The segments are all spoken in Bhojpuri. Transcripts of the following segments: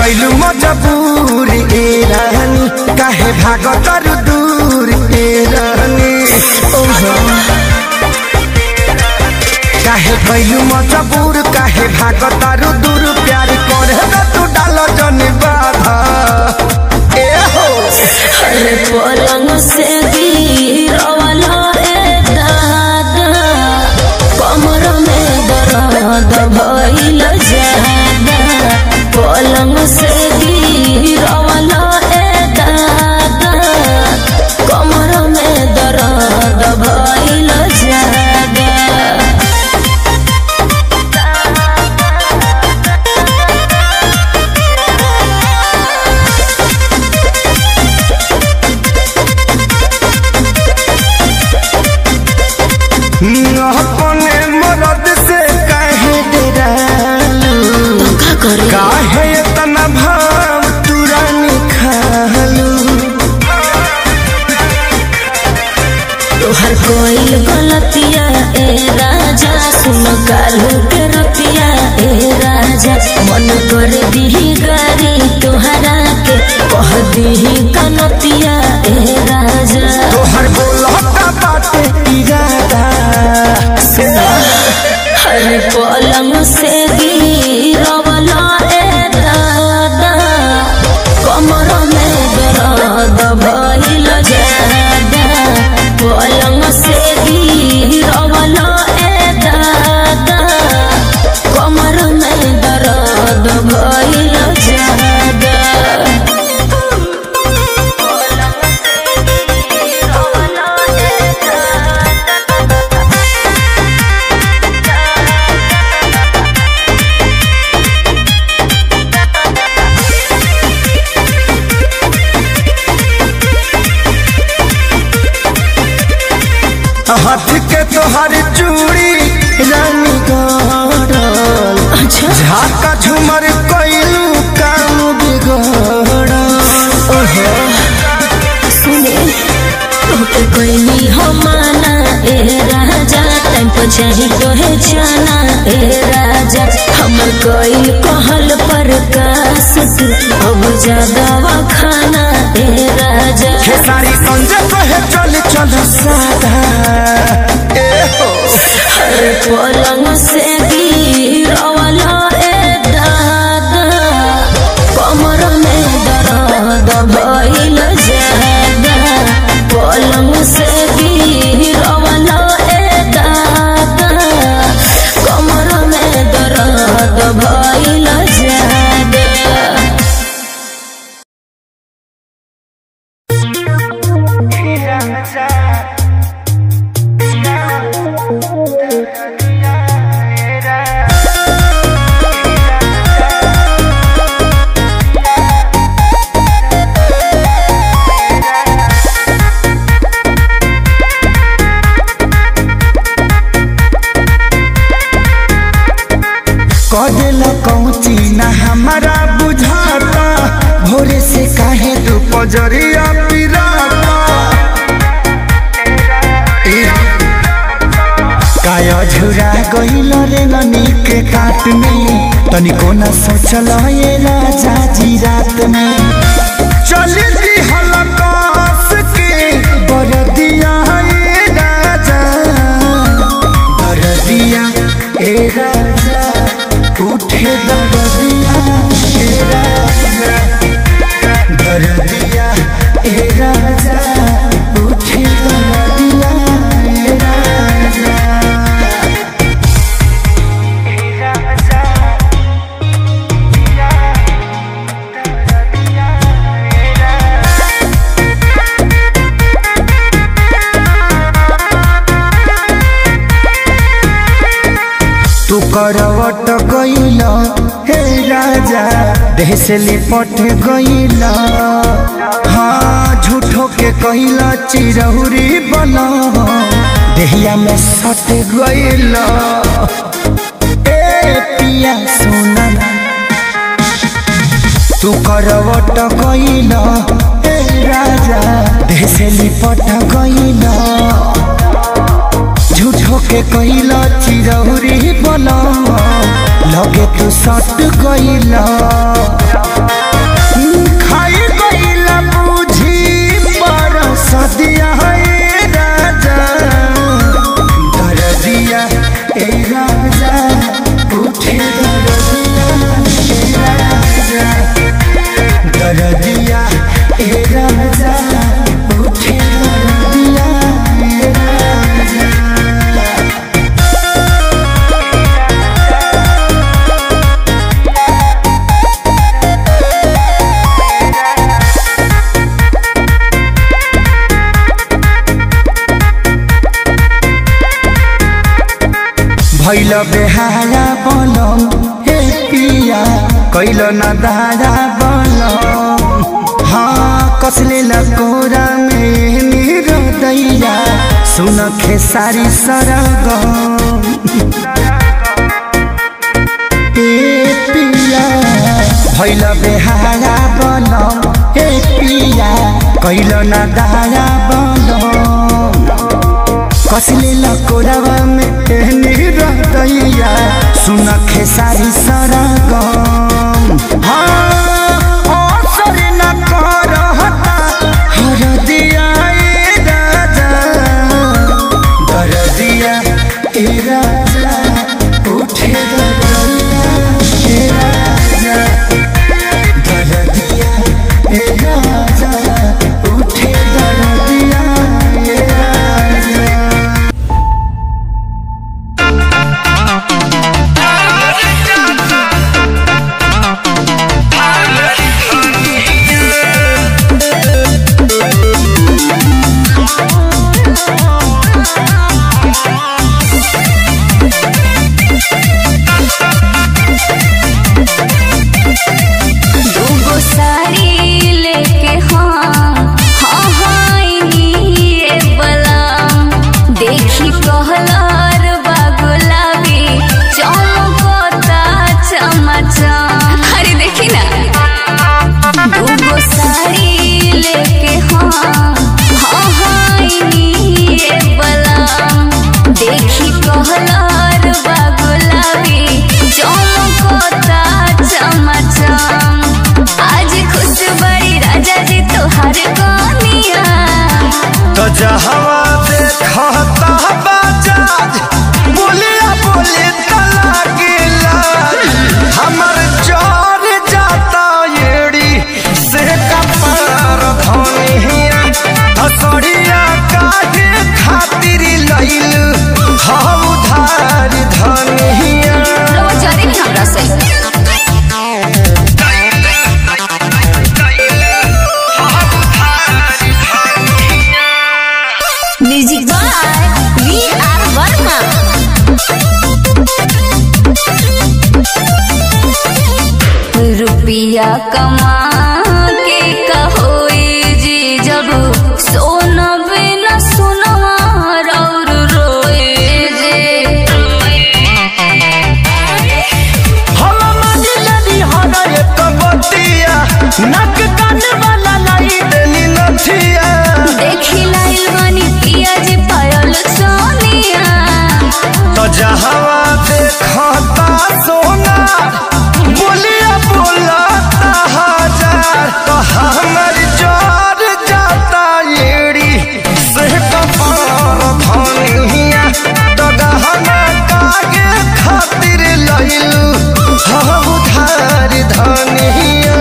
कैलू मजबूर ए रानी काहे भागतर दूर ए रानी ओहो काहे कैलू मजबूर काहे भागतर दूर प्यार करे न तू डाल जन बाधा ए हो अरे पलंग से गिरवाला ए दादा कमर में दर्द भइल जादा पलंग से गिरवाला ए दादा कमर में दर्द भइल जादा अपने मरद से काहे डरालू धोखा करे काहे इतना भाव तुरानी खालू तोहर कोई गलतिया ए राजा सुन कालू के रतिया ए राजा मन कर दी गारी तोहरा के कह दी कनतिया ए राजा तोहर बोलता बाटे इरादा हर पलंग से गिरवला ए दादा कमर में दर्द भइल जादा पलंग से गिरवला ए दादा कमर में दर्द भइल जादा पलंग से गिरवला ए दादा हाथ के तोहर चूड़ी रानी गड़ल अच्छा झाका झुमर कैलू काम बिगड़ल ओहो सुने तोके कोई हमाना ए राजा टाइम पर चाही तोहे जाना ए राजा हमर कोई कहल पर कास तू अब ज्यादा खाना ए राजा खेसारी संजय कहे चल चल सादा ए हो हर पलंग से गिरवला ए दादा कमर में दर्द भइल जादा पलंग से गिरवला ए दादा कमर में दर्द भइल जादा कदेला कौची ना हमारा बुझाता भोरे से काहे तू पजरिया पिराता ए, काया झुरा गइल रे ननी के काट में तनिको न सोचल ये राजा जी रात में चल दी हलकास के बरदिया ए राजा बरदिया ए राजा उठे दरदिया ए राजा दरदिया ए राजा उठे दरदिया ए राजा तू करवट गइल हे राजा देह से लिपट गइल हाँ झूठो के कइल चिरहुरी बन देहिया में सट गइल ए पिया सोना तू करवट गइल हे राजा देह से लिपट गइल झूठो के कइला चिरौरी बना लगे तू सट गइला भैल बेहारा बनम हे पिया कैल न दारा बनम हाँ कसले लकोरा में मेरो दैया सुन खेसारी सरगम ए पिया भैल बेहारा बनम हे पिया कैल न दारा बनम कसले लकोरावा में एहनी रहतैया सुन खेसारी सरगम हाँ असर न करहता हरदिया ए राजा दरदिया ए राजा उठे दरदिया ए राजा दरदिया ए राजा उठे दरदिया ए राजा दूगो साड़ी लेके हाँ हाँ हाँ ये बला देखी कहलार बा गुलाबी चमकता चमचम अरे देखी ना दूगो साड़ी लेके हाँ हाँ हाँ ये बला देखी कहलार बा गुलाबी चमकता चमचम आज खुश बड़ी राजा जी तोहार कनिया तो जहवा देखता बाजाज बोलिया बोले तला गिला हमर जोर जाता येड़ी से कपार धनिया हसड़िया काहे खातिर लइल हम उधार धनिया रवा जारी नहीं हमरा से music by V R Verma रुपया कमा के कहोई जी जब सोना बिना सुनवा और रोए जे हम मानी लनी हर एक बतिया नक कान वाला लाई देनी नथिया देखी लाइल बानी पिया जी पायल सोनिया तो जहवा देखता सोना बोलिया बोलता हजार तो हमर जोर जाता येड़ी से कपार धनिया तो गहना कागे खातिर लइलू हम उधार धनिया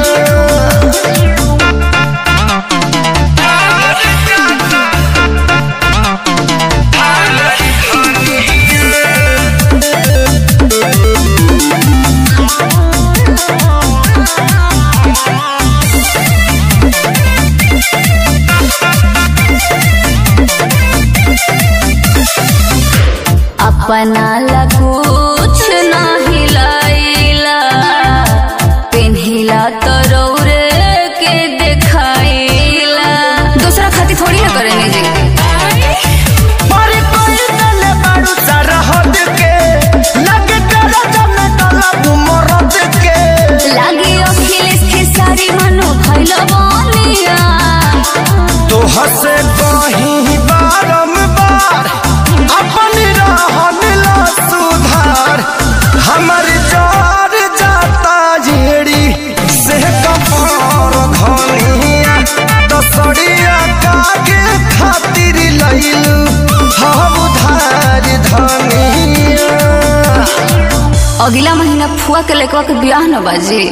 अपना ला कुछ ना हिलाइला पेन्हिला तो रौरे के देखाइला दूसरा खातिर थोड़ी ना करेंगे जी पर कोई तले बारू सरहद के लगे कर जम तलब मरद के लागी अखिलेश के सारी मनो भैल बनिया तो हसे कहीं बारंबार अपन रहन ला सुधार हमर जार जाता जेड़ी से कपार धनिया तो सड़िया कागे खातिर लइलू हम उधार धनिया अगला महीना फुआ के लेकवा के ब्याह न बाजी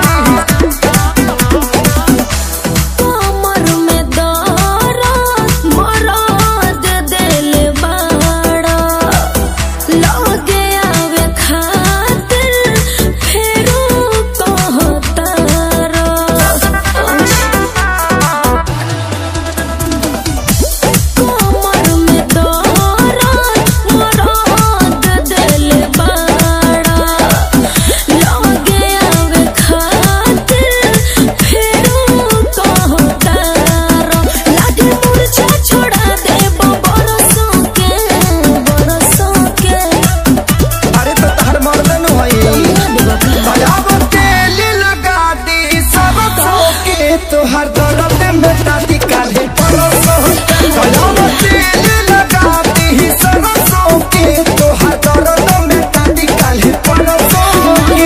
कमर में दर्द में ताती काले परसों कलम तेल लगाती ही सरसों के तोहर दर्द में ताती काले परसों के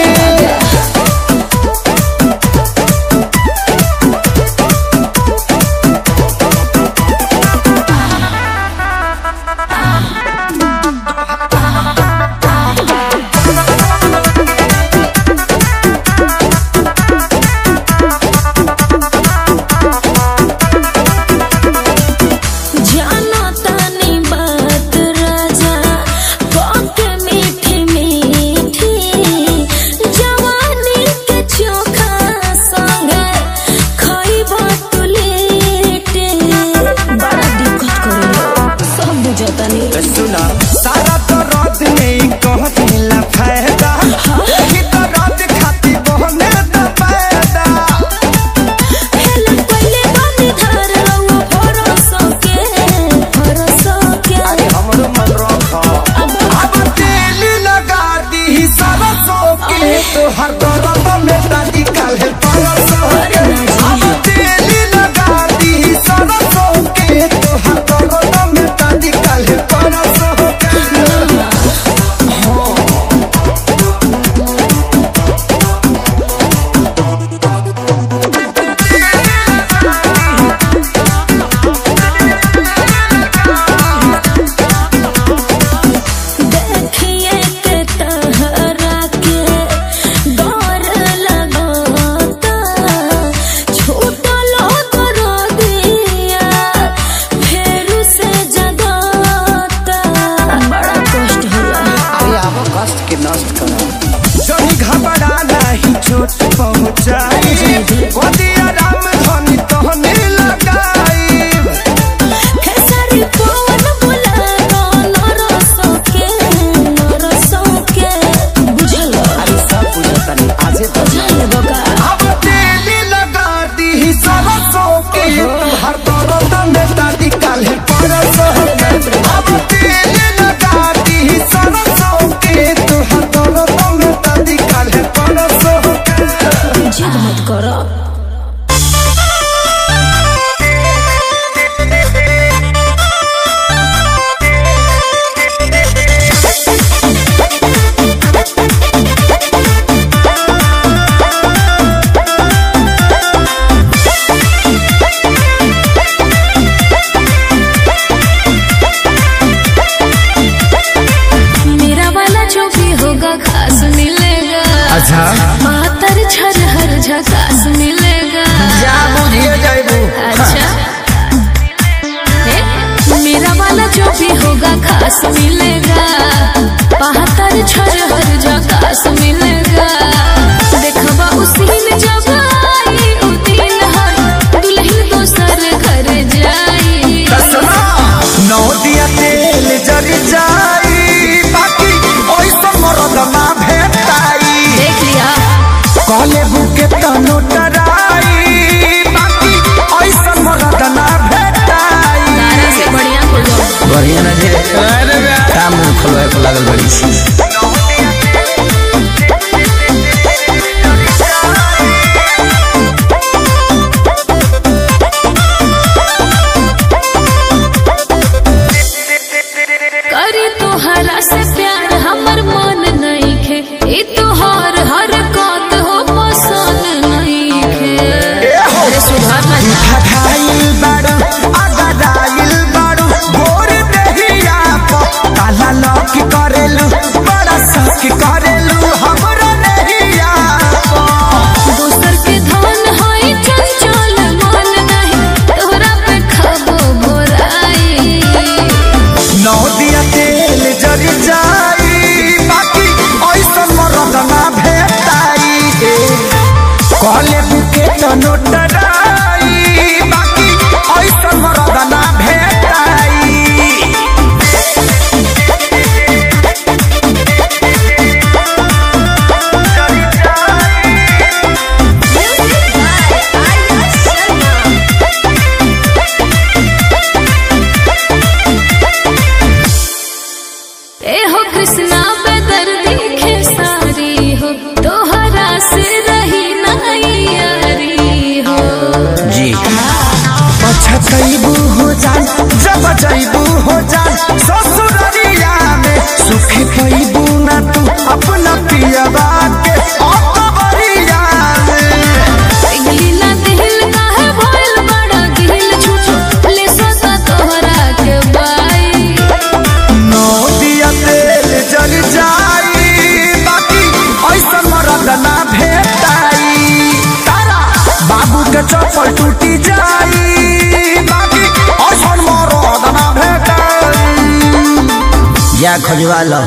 टूटी जाई बाकी असन मरद ना भेटाई या खोजवा लो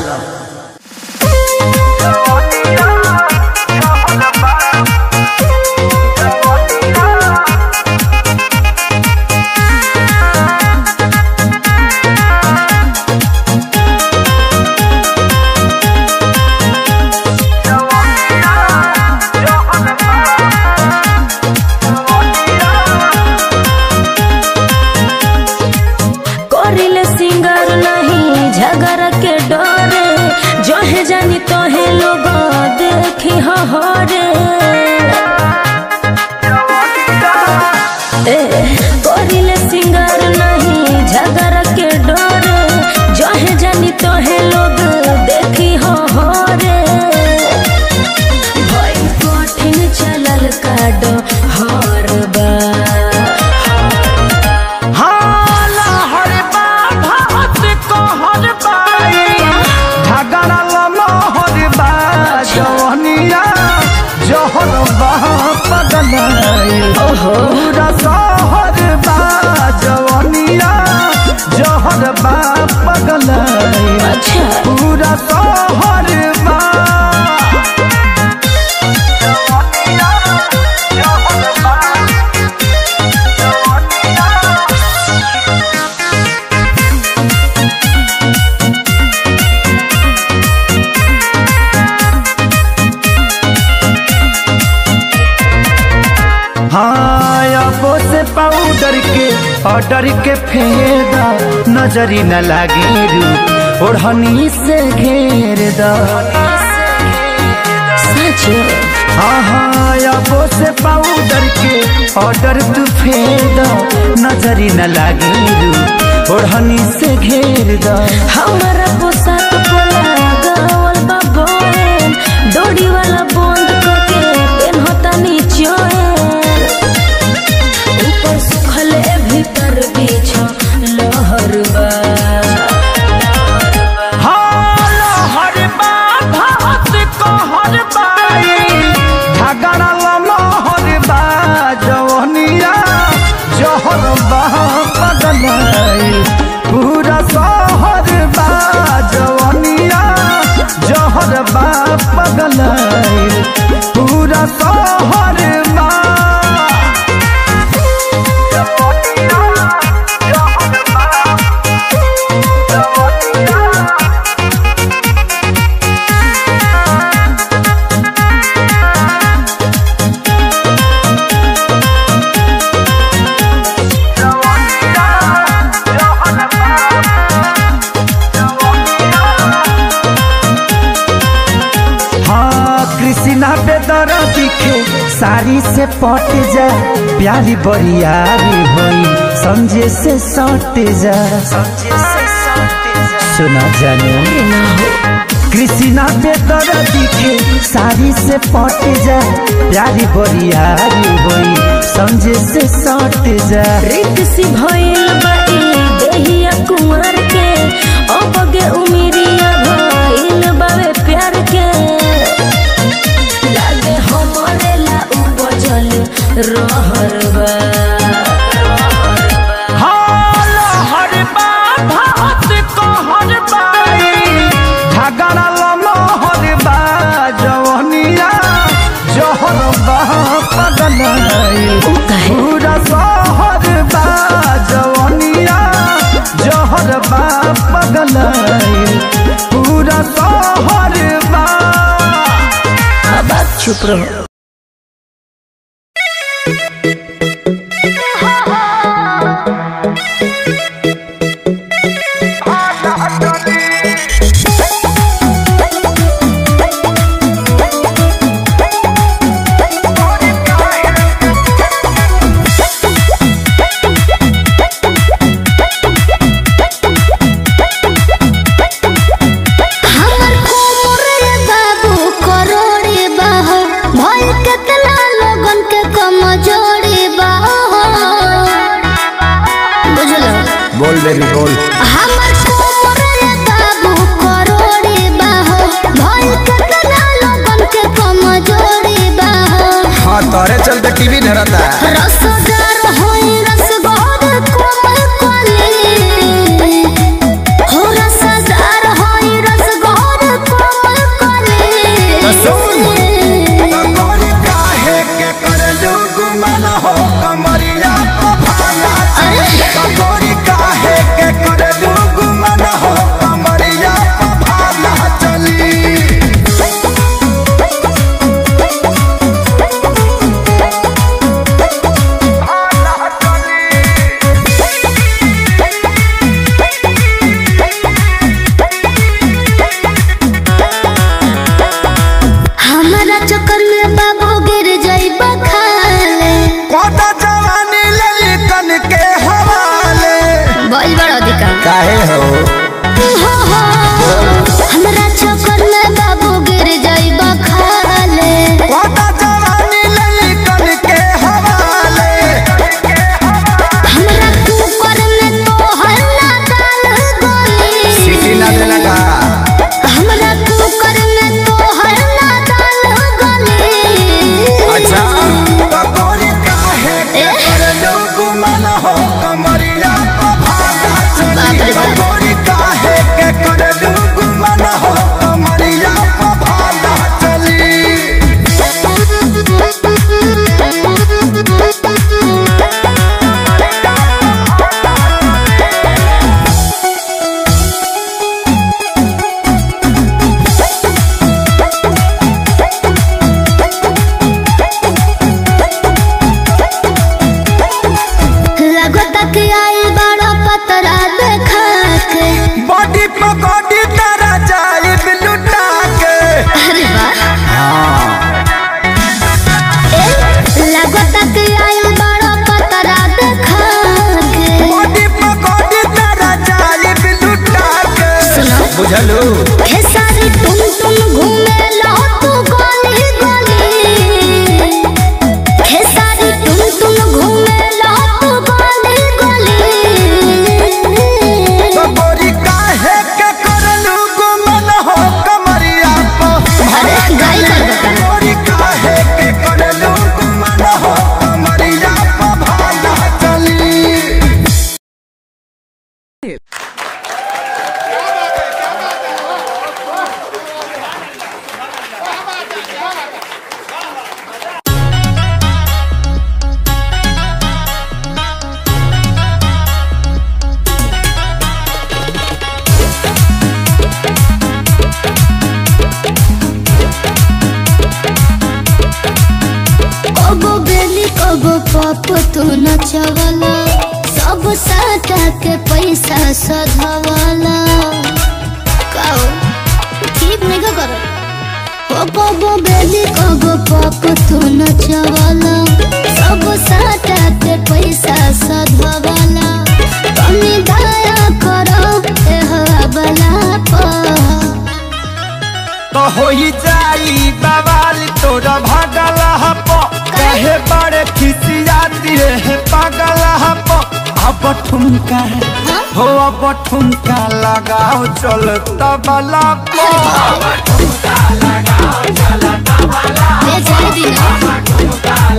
करिले सिंगर नहीं झगड़ के डरे जहे जानी तोहे लोग देखी हरे ए, करिले सिंगर नहीं झगड़ के डरे जहे जानी तोहे लोग देखी हरे भई कठिन चलल काडो हर बार हाला हर बात को हर बाई झगड़ा लमा हर बा जवनिया जहर बा पगलाई पूरा सहर बा जवनिया जहर बा पगलाई अच्छा पूरा सहर बा हाँ अबो से पाउडर के ऑर्डर के फेदा नजरी न लागे रू ओढ़नी से घेर दा सच हाँ हाँ अबो से पाउडर के ऑर्डर तू फेदा नजरी न लागे रू ओढ़नी से घेर दा हमारा पोशाक पोला गावल बा बोहेन डोरी वाला बंद करके पेन होता नीचे ऊपर सुखले भीतर बीछ लहर बा हर बा भात को हर बाई झगड़ा लमा हर बा जवनिया जहर बा पगलाई पूरा सहर बा जवनिया जहर बा पगलाई पूरा सहर बा हाँ कृष्णा बेदर दिखे साड़ी से पट जा प्यारी बरियारी होई समझे से सट जा सुना जानो कृष्णा बेदर दिखे साड़ी से पट जा प्यारी बरियारी होई समझे से सट जा रित सी भइल बा ई देहिया कुंवर के अबगे उमिरिया भइल बावे प्यार के लागे हमरे ला उपजल रहर बा हर बा भात को हर बाई झगड़ा लमा हर बा जवनिया जहर बा पगलाई उ कहे पूरा सहर बा जवनिया जहर बा पगलाई पूरा सहर बा अब आप चुप रहो हमर कोमर रे बाबू करोड़े बाहो भइल केतना लोगन के कमजोरी बाहो बुझलो बोल बेबी बोल हमर कोमर रे बाबू करोड़े बाहो भइल केतना लोगन के कमजोरी बाहो हाँ तोरे चलते टीवी धरता रसदार तक आई बड़ा पतरा देखा के बॉडी पकौड़ी तारा जाए लुटा के अरे वाह ए लगो तक आई बड़ा पतरा देखा के बॉडी पकौड़ी तारा जाए लुटा के सुनो बुझलू हे सारी तुम तुम घूमे लो तू गली गली हे सारी तुम तुम घूमे लो तू गली गली गोरी काहे के करलू गुमन हो कमरिया को अरे गाई कर बता गोरी काहे के करलू गुमन हो कमरिया को भाला चली कबो बेली कबो पप तू नचवला सब साटा के पैसा सधवला काओ ठीक नहीं का करो ओ कबो बेली कबो पप तू नचवला सब साटा के पैसा सधवला कमी दया करो ए हवाला पर तो होई जाई बवाल तोरा भागल हपो कहे बड़े खिसियाती है पागल हपो अब ठुमका हो अब ठुमका लगाओ चल तबला पो ले जाए दिना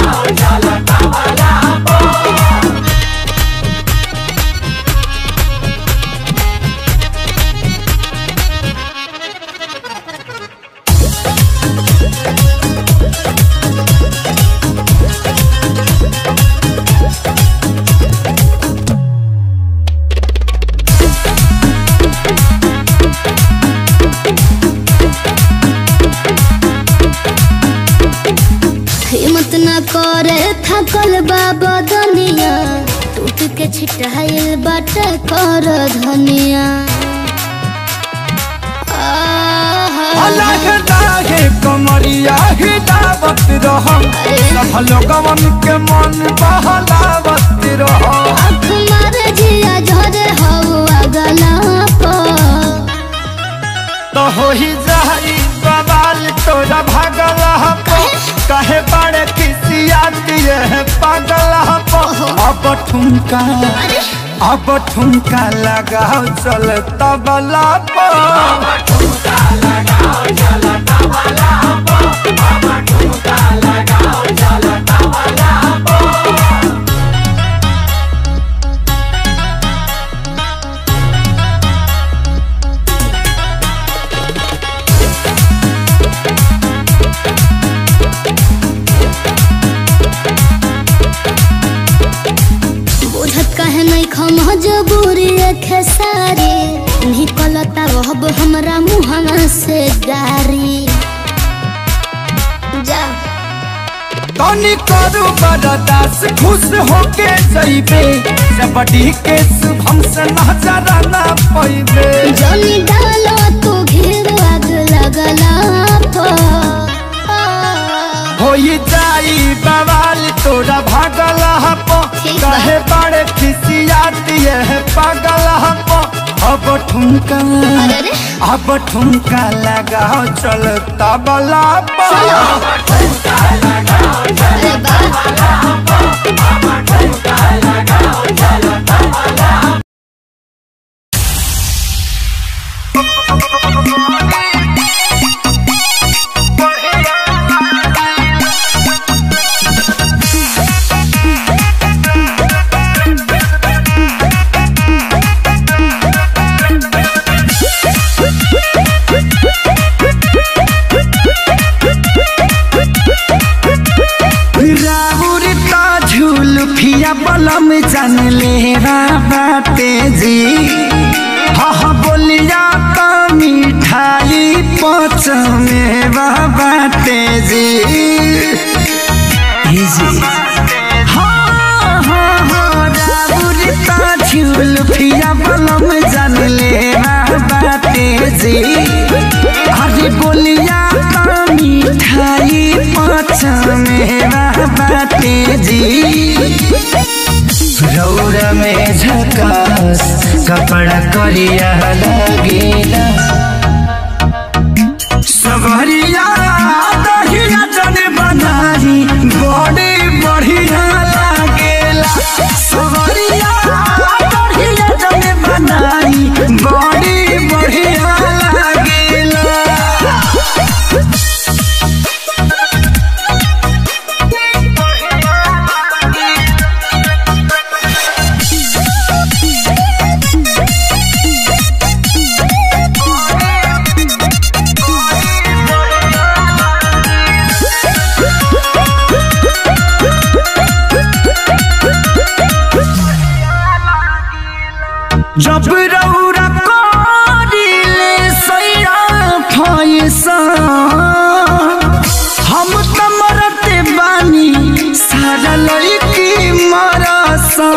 हिम्मत न करे थकल बाबा दुनिया टूट के छिटाइल बाट कर धनिया आहा। अलग लागे कमरिया हिदावत रहो सब लोगवन के मन बहलावत रहो आँख मारे जिया झरे हवा गला पर तो होई जाई बवाल तोरा भागल हपो कहे बड़े खिसियाती है पागल हपो अब ठुमका अब ठुमका लगाओ चल तबला पो बुझत कहे नहीं खम जबूरी खेसारी निकलता रहब हमरा मुहवा से गारी जा तनी करू बरदास खुश होके जइबे जबड़ी के शुभम से नजर ना पैबे जनी डालो तू घेर आग लगला होई जाई बवाल तोरा भागल हपो ठीक बा। कहे बड़े खिसियाती है पागल हपो अब ठुमका अरे रे। अब ठुमका लगाओ चल तबला पर अरे बा राउरिता झुलफिया बलम जान ले बाटे जी हा हा बोलिया का मिठाई पच में बाटे जी ई जी हाँ हाँ हाँ में झकास कपड़ा करिया लगेला सवरिया दहिया जने बनाई बड़े बढ़िया लागेला सवरिया दहिया जने बनाई बड़े बढ़िया लागेला जब रौरा करिले सैरा फैसा हम त मरते बानी सारा लड़की मरसा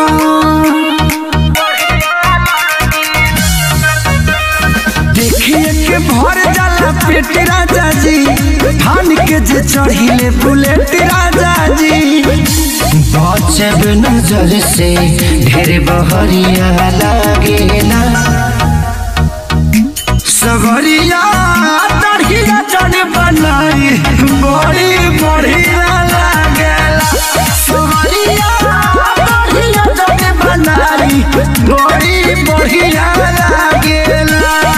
देखिए के भर जाला पेट राजा जी थान के जे चढ़िले बुलेट राजा जी बचब नजर से ढेर बहरिया लागेला सगरिया तड़िया चढ़ बनाई बड़ी बढ़िया लागेला सगरिया तड़िया चढ़ बनाई बड़ी बढ़िया लागेला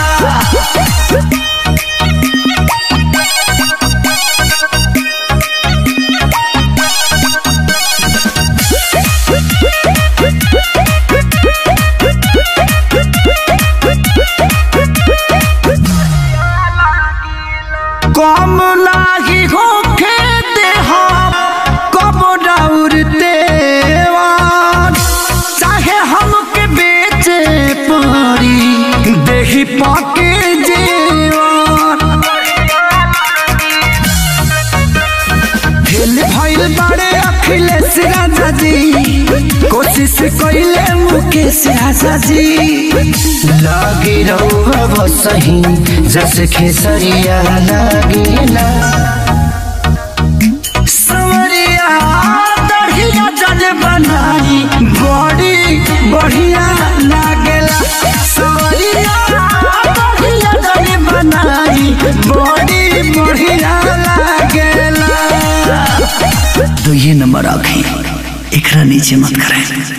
कम लागी होखे देहा कब डाउरते चाहे हमके बेचे पड़ी देही पाके जेवान फेल भइल बड़े अखिलेश राजा जी कोशिश कइले मुकेश राजा जी लागे रहुआ सही जस खेसरिया लागेला सवरिया दढ़िया जल बनाई बड़ी बढ़िया लागेला सवरिया दढ़िया जल बनाई बड़ी बढ़िया लागेला तो ये नंबर आखी एकरा नीचे मत करें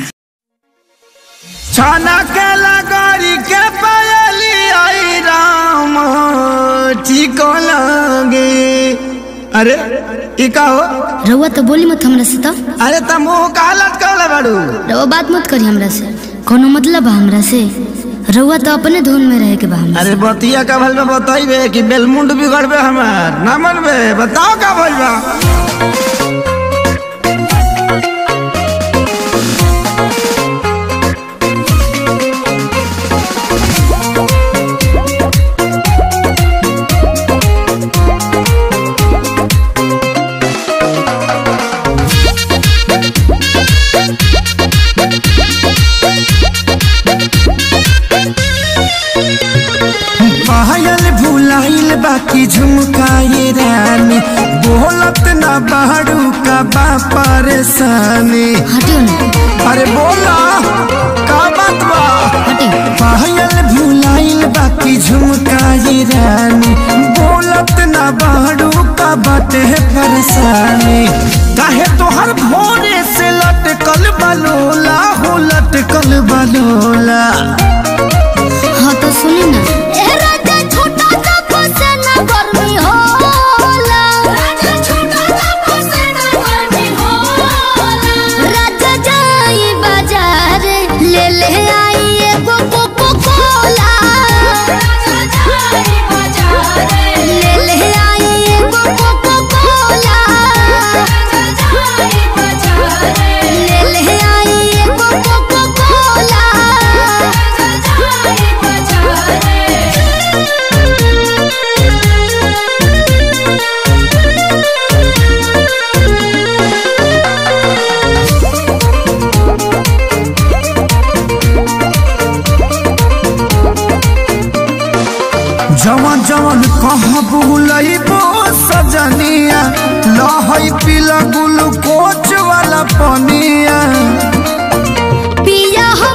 छाना के लगरी के पायली आई राम ठीक लगे अरे ई का हो रउआ तो बोली मत हमरा से तो अरे त मुंह का हालत कहले बाड़ू रउआ बात मत करी हमरा से कोनो मतलब बा हमरा से रउआ तो अपने धुन में रहे के बा हमरा अरे बतिया का भल में बताइबे कि बेलमुंड बिगड़बे हमार ना मनबे बताओ का भइल बा पायल भुलाइल बाकी झुमकाए रानी बोलत ना बाड़ू का बा परेशानी हटियो ना अरे बोला का बात बा हटियो पायल भुलाइल बाकी झुमकाए रानी बोलत ना बाड़ू का बाटे परेशानी काहे तोहर भोरे से लटकल बलोला हो लटकल बलोला हाँ तो सुनी ना ले ले आई एगो कोको कोला ले ले आई एगो कोको कोला ले ले आई एगो कोको कोला जवन जवन कहाँ बुलइबो सजनिया लहई पीला ग्लूकोच वाला पनिया पिया हम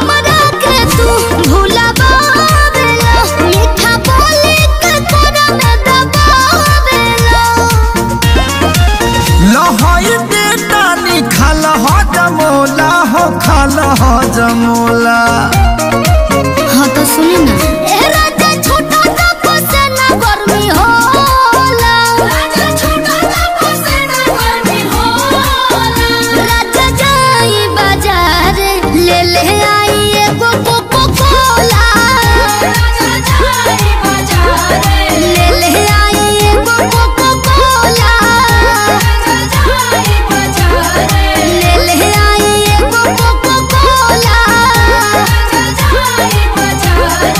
फल हो जमोला हाँ तो सुनी ना ए राजा छोटा सा फसेना गर्मी होला राजा छोटा सा फसेना गर्मी होला राजा जाई बाजार ले ले आई एगो कोको कोला राजा जाई बाजार ले ले आई एगो कोको कोला राजा जाई बाजार ले ले आई एगो कोको कोला राजा जाई बाजार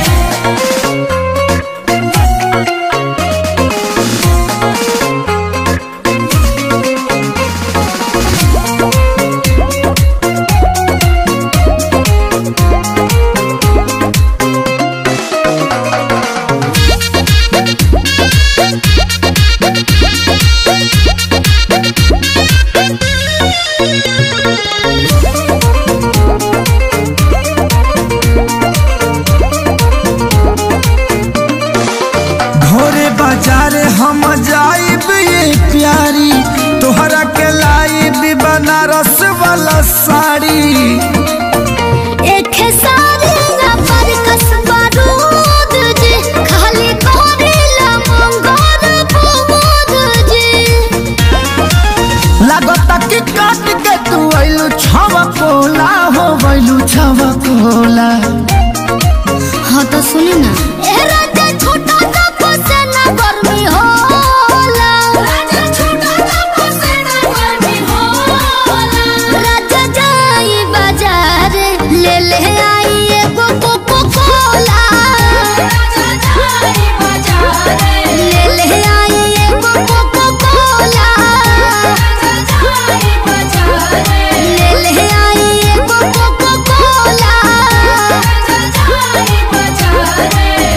भोरे बाजार हम जाइब ये प्यारी तोहरा के लाइब बनारस वाला साड़ी एक सारी ना पर कसबा दूध जी खाली करेला मंगोर बुबूद जी लागता कि काट के तू आइलू छवा कोला हो गइलू छवा कोला हाँ तो सुनी ना ए राजा छोटा सा फसेना गर्मी होला राजा छोटा सा फसेना गर्मी होला राजा जाई बाजार ले ले आई एगो कोको कोला राजा जाई बाजार ले ले आई एगो कोको कोला राजा जाई बाजार ले ले आई एगो कोको कोला राजा जाई बाजार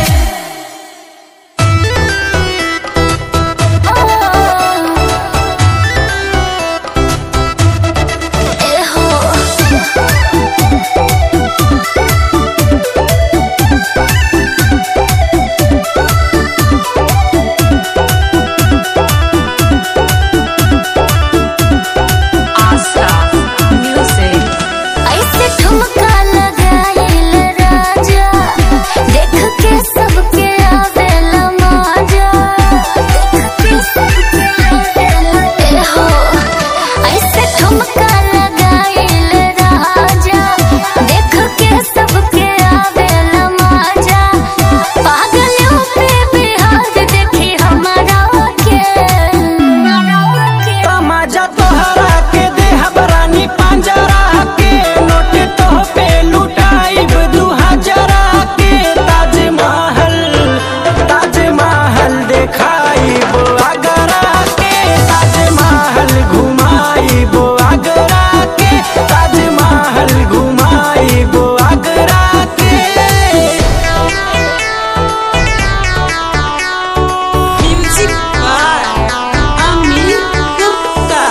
ऐसे ठुमका लगाइल राजा देख के सबके आवेला मजा देख के सबके आवेला ए हो ऐसे ठुमका लगाइल राजा देख के सबके आवेला मजा पागल पे बिहार देखी हमारा के तमाजा तोहरा के देह बरानी पंजरा के नोट तोह पे लुटाइब दू हजरा के ताजमहल ताजमहल देखाइब आगरा के ताजमहल घुमाइब आगरा के ताजमहल घुमाइब आगरा के म्यूजिक बाय अमित गुप्ता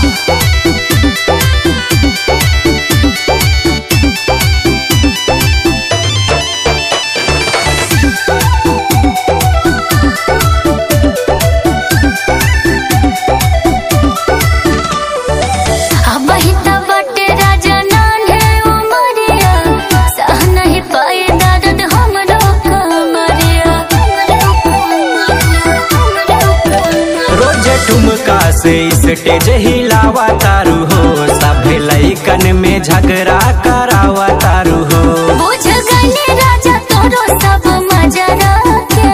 अब हिता बटे राजा नान्हे उमरिया सह नहीं पाए दर्द हमरो कमरिया रोज ठुमका से स्टेज हिलावा तारू हो सभे लइकन में झगड़ा करावा तारू हो बुझ गने राजा तोरो सब मजरा के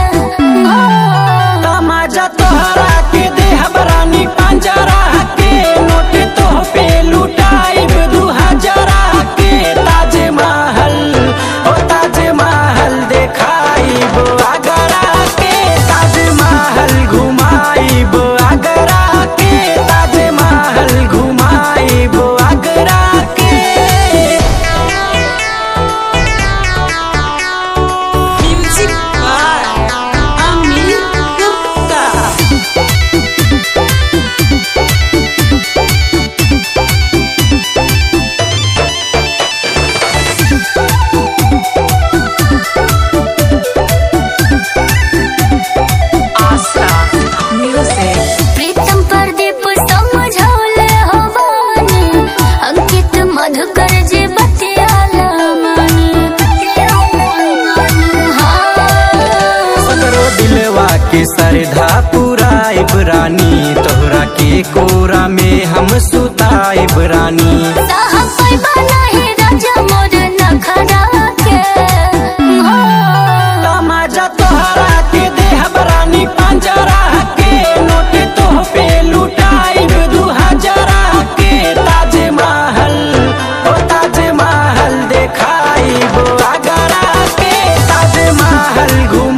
तमाजा तोहरा के देह बरानी पंजरा के नोट तोह पे लुटाइब दू हजरा के ताजमहल ओ ताजमहल देखाइब आगरा के ताजमहल घुमाइब आगरा के ताजमहल घुमाइब आगरा के सरधा पुराइब रानी तोहरा के कोरा में हम सुताइब रानी साहब कोई बनाही राजा मोर नखरा के हो तमाजा तोहरा के देहब रानी पंजरा के नोट तोह पे लुटाइब दू हजरा के ताज महल ओ ताज महल देखाइब आगरा के ताज महल घूम